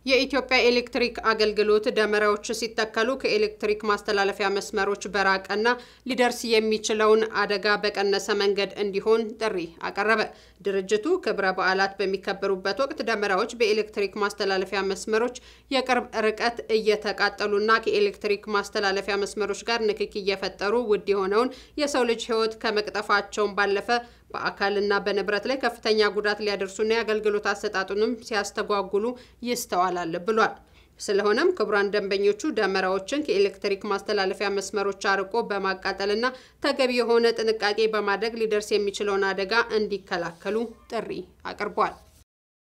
የኢትዮጵያ ኤሌክትሪክ አገልግሎት ደመራዎች ሲተከሉ ከኤሌክትሪክ ማስተላለፊያ መስመሮች በራቀና ሊደርስ የሚችለውን አደጋ በቀነሰ መንገድ እንዲሆን ጥሪ አቀረበ። ድርጅቱ ክብረ በዓላት በሚከበሩበት ወቅት ደመራዎች በኤሌክትሪክ ማስተላለፊያ መስመሮች የቅርብ ርቀት እየተቃጠሉና ከኤሌክትሪክ ማስተላለፊያ መስመሮች ጋር ንክኪ እየፈጠሩ ውድ የሆነውን የሰው ልጅ ሕይወት ከመቅጠፋቸውን ባለፈ በአካልና በንብረት ላይ ከፍተኛ ጉዳት ሊያደርሱና የአገልግሎት አሰጣጡንም ሲያስተጓጉሉ ይስተዋላል ብሏል። ስለሆነም ክቡራን ደንበኞቹ ደመራዎችን ከኤሌክትሪክ ማስተላለፊያ መስመሮች አርቆ በማቃጠልና ተገቢ የሆነ ጥንቃቄ በማድረግ ሊደርስ የሚችለውን አደጋ እንዲከላከሉ ጥሪ አቅርቧል።